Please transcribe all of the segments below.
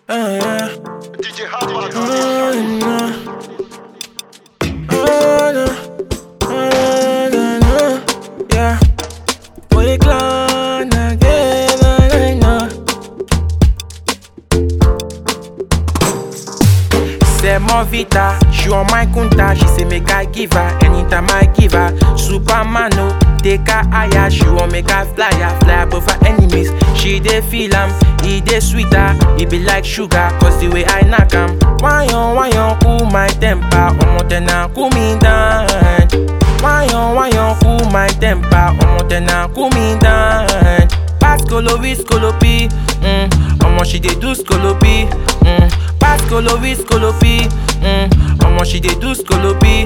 Oh yeah. DJ Hardball. Oh no. Oh no. Oh no no. Yeah. Boy clan again. I know. Say more vita, she on my kunta. She say make I give her anytime I give her. Superman no, take her higher. She want make her fly her, fly above her enemies. She dey feel am, he dey sweeter. He be like sugar, cause the way I knock am. Why on, why on, cool my temper. Omo tena cool me down. Why on, why on, cool my temper. Omo tena cool me down. Pass kolobi, skolopi. Mm. Omo she dey do skolopi. Mm. Pass kolobi, skolopi. Mm. Omo she dey do skolopi.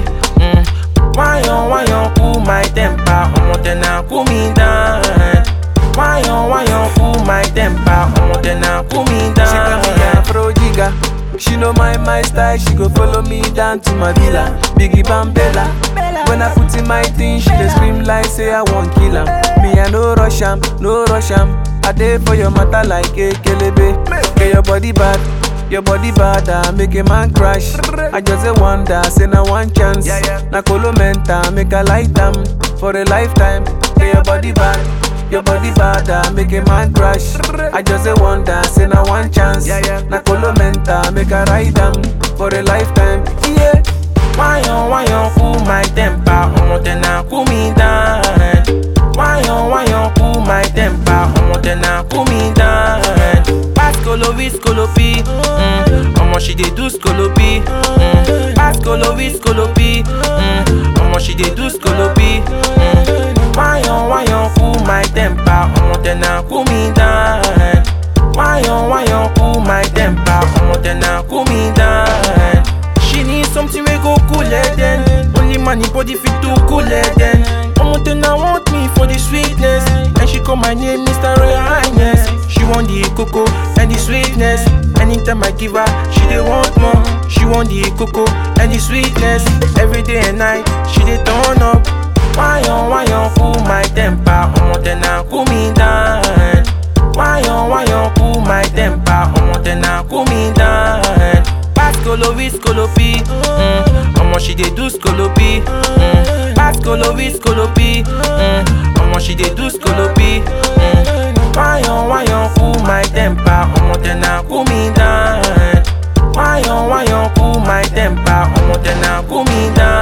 Mm. Why on, why on, cool my temper. Omo tena cool me down. Why on, why on, cool my temper. Omo tena cool me She call me down. Afro Giga. She know my my style, she go follow me down to my villa. Biggie Bambella. When I put in my thing, she dey scream like say I want kill am. Me I no rush am, no rush am. I dey for your matter like a kelebe. Get your body bad, your body bad, ah, make a man crash. I just say wonder, say na one chance. Na colo menta, make a light am for a lifetime. Get your body bad. Your body bad, ah, make a man crash. I just say wonder, say na one chance. Na colo menta, make a ride am for a lifetime. Yeah. Why on, why on, cool my temper. Omo tena cool me down. Why on, why on, cool my temper. Omo tena cool me down. Pass kolobi, skolopi. Mm. Omo she dey do skolopi. Mm. Pass kolobi, skolopi. Mm. Omo she dey do skolopi. Mm. Why on, why on, cool my temper. Omo tena cool me down. Why on, why on, cool my temper. Omo tena cool me down. She need something we go cool her then. Only money body fit to cool her then. Omo tena want me for the sweetness, and she call my name Mr. Royal Highness. She want the cocoa and the sweetness. Anytime I give her, she dey want more. She want the cocoa and the sweetness. Every day and night, she dey turn up. Why on, why on, cool my temper. Omo tena cool me down. Why on, why on, cool my temper. Omo tena cool me down. Pass kolobi, skolopi. Mm. Omo she dey do skolopi. Mm. Pass kolobi, skolopi. Mm. Omo she dey do skolopi. Mm. Why on, why on, cool my temper. Omo tena cool me down. Why on, why on, cool my temper. Omo tena cool me down.